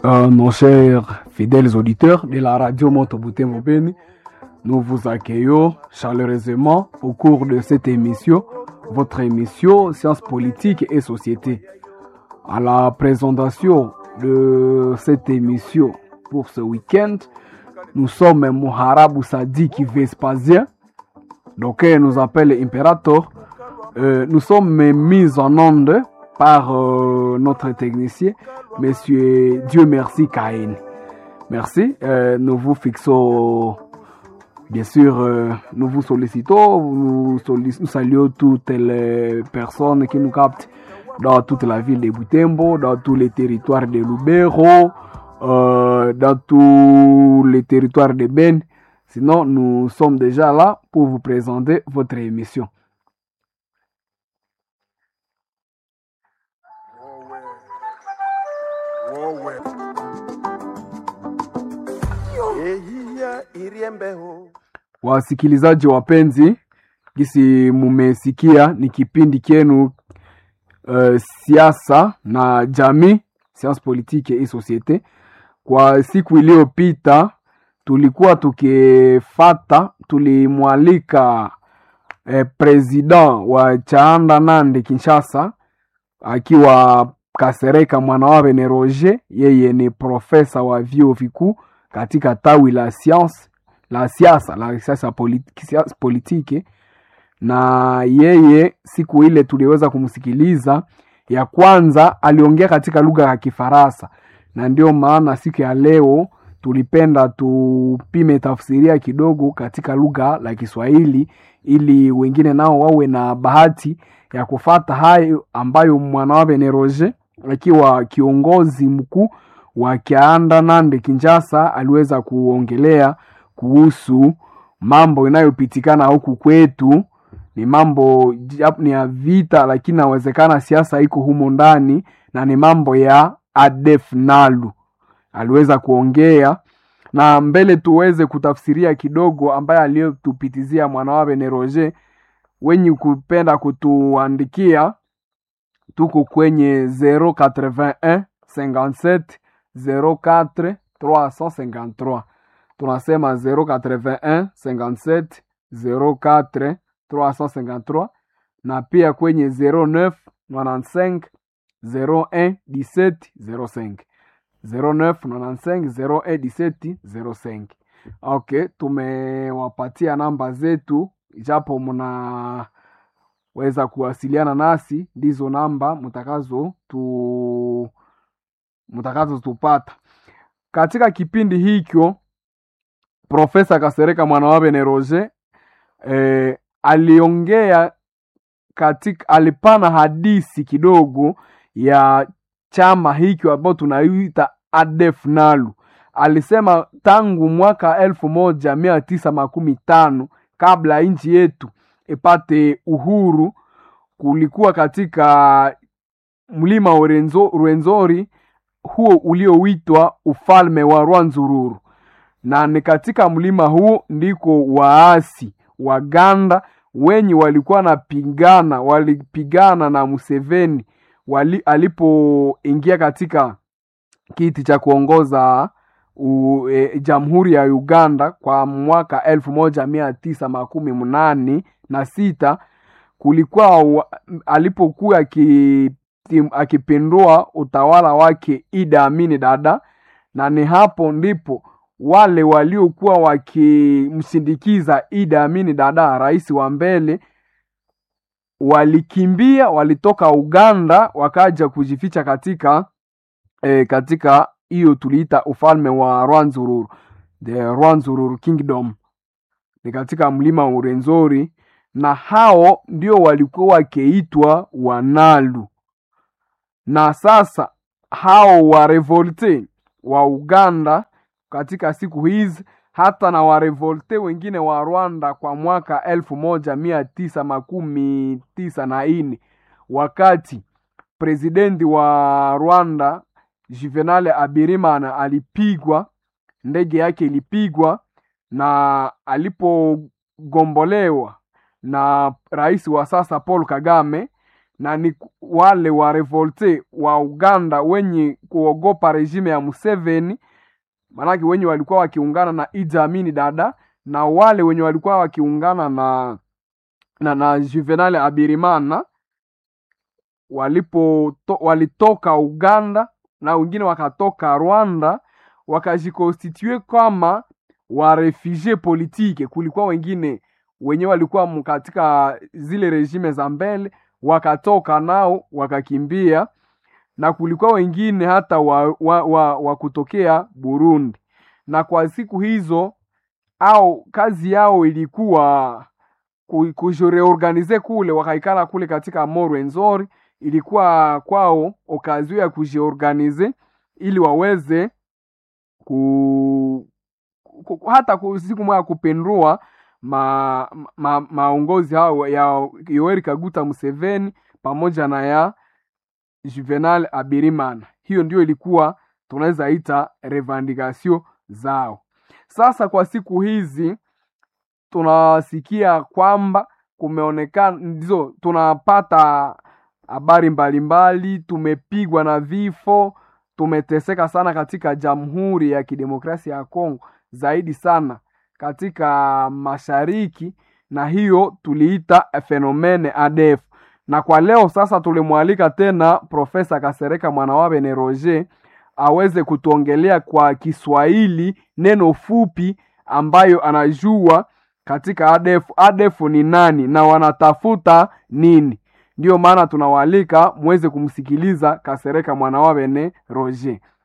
Euh, nos chers fidèles auditeurs de la radio Montebouté Mobeni, nous vous accueillons chaleureusement au cours de cette émission, votre émission Sciences politiques et société. À la présentation de cette émission pour ce week-end, nous sommes Moharabu Sadiki Vespasien, donc il nous appelle Imperator. Euh, nous sommes mis en onde par euh, notre technicien, Monsieur Dieu merci Caïn. Merci. Euh, nous vous fixons, bien sûr, euh, nous vous sollicitons, nous, sollic nous, saluons toutes les personnes qui nous captent dans toute la ville de Butembo, dans tous les territoires de Lubero, dans tous les territoires de Ben. Sinon, nous sommes déjà là pour vous présenter votre émission. Wasikilizaji wapenzi, gisi mumesikia ni kipindi kyenu uh, siasa na jamii, science politique et societe. Kwa siku iliyopita tulikuwa tukifata, tulimwalika eh, president wa Chaanda Nande Kinshasa akiwa Kasereka mwana wa Bene Roger, yeye ni profesa wa vyuo vikuu katika tawi la science la siasa la siasa politi, politiki, na yeye siku ile tuliweza kumsikiliza. Ya kwanza aliongea katika lugha ya Kifaransa, na ndio maana siku ya leo tulipenda tupime tafsiria kidogo katika lugha la Kiswahili ili wengine nao wawe na bahati ya kufata hayo ambayo mwana wa Bene Roger akiwa kiongozi mkuu wa Kianda Nande Kinshasa aliweza kuongelea kuhusu mambo inayopitikana huku kwetu. Ni mambo ni ya vita, lakini nawezekana siasa iko humo ndani, na ni mambo ya ADF Nalu aliweza kuongea na mbele tuweze kutafsiria kidogo ambaye aliyotupitizia mwana wa Bene Roger. Wenye kupenda kutuandikia tuko kwenye 081 57 04 353 tunasema 081 57 04 353 na pia kwenye 09 95 01 17 05 09 95 01 17 05. Okay, tumewapatia namba zetu, japo mnaweza kuwasiliana nasi, ndizo namba mtakazo tu mtakazo tupata katika kipindi hicho. Profesa Kasereka mwana wa Bene Roger eh, aliongea katika, alipana hadisi kidogo ya chama hicho ambao tunaita ADF Nalu. Alisema tangu mwaka elfu moja mia tisa makumi tano kabla nchi yetu ipate uhuru, kulikuwa katika mlima wa Rwenzori huo ulioitwa ufalme wa Rwanzururu na ni katika mlima huu ndiko waasi Waganda wenye walikuwa napigana walipigana na Museveni wali, alipoingia katika kiti cha kuongoza u, e, jamhuri ya Uganda kwa mwaka elfu moja mia tisa makumi mnane na sita kulikuwa alipokuwa akipindua utawala wake Idi Amin Dada, na ni hapo ndipo wale waliokuwa wakimsindikiza Idi Amin Dada, rais wa mbele, walikimbia, walitoka Uganda wakaja kujificha katika e, katika hiyo tuliita ufalme wa Rwanzururu, the Rwanzururu Kingdom, ni katika mlima wa Urenzori, na hao ndio walikuwa wakiitwa Wanalu. Na sasa hao wa revolte wa Uganda katika siku hizi hata na warevolte wengine wa Rwanda kwa mwaka elfu moja mia tisa makumi tisa na nne wakati presidenti wa Rwanda Juvenal Abirimana alipigwa, ndege yake ilipigwa, na alipogombolewa na rais wa sasa Paul Kagame, na ni wale wa revolte wa Uganda wenye kuogopa regime ya Museveni, maanake wenye walikuwa wakiungana na Idi Amin Dada na wale wenye walikuwa wakiungana na na, na Juvenal Abirimana walipo to, walitoka Uganda na wengine wakatoka Rwanda wakajikonstitue kama warefugie politike. Kulikuwa wengine wenye walikuwa katika zile regime za mbele wakatoka nao wakakimbia, na kulikuwa wengine hata wa, wa, wa, wa kutokea Burundi, na kwa siku hizo au kazi yao ilikuwa kujireorganize kule, wakaikala kule katika Morwenzori, ilikuwa kwao okazio ya kujiorganize ili waweze ku, ku, hata ku, siku moja kupindua ma, ma, maongozi hao ya Yoweri Kaguta Museveni pamoja na ya Juvenal Abirimana. Hiyo ndio ilikuwa tunaweza ita revendication zao. Sasa kwa siku hizi tunasikia kwamba kumeonekana ndizo tunapata habari mbalimbali, tumepigwa na vifo, tumeteseka sana katika Jamhuri ya Kidemokrasia ya Kongo, zaidi sana katika mashariki, na hiyo tuliita fenomene ADF. Na kwa leo sasa tulimwalika tena Profesa Kasereka Mwanawabe Roger aweze kutuongelea kwa Kiswahili neno fupi ambayo anajua katika ADF. ADF ni nani na wanatafuta nini? Ndiyo maana tunawaalika muweze kumsikiliza Kasereka Mwanawabene Roger.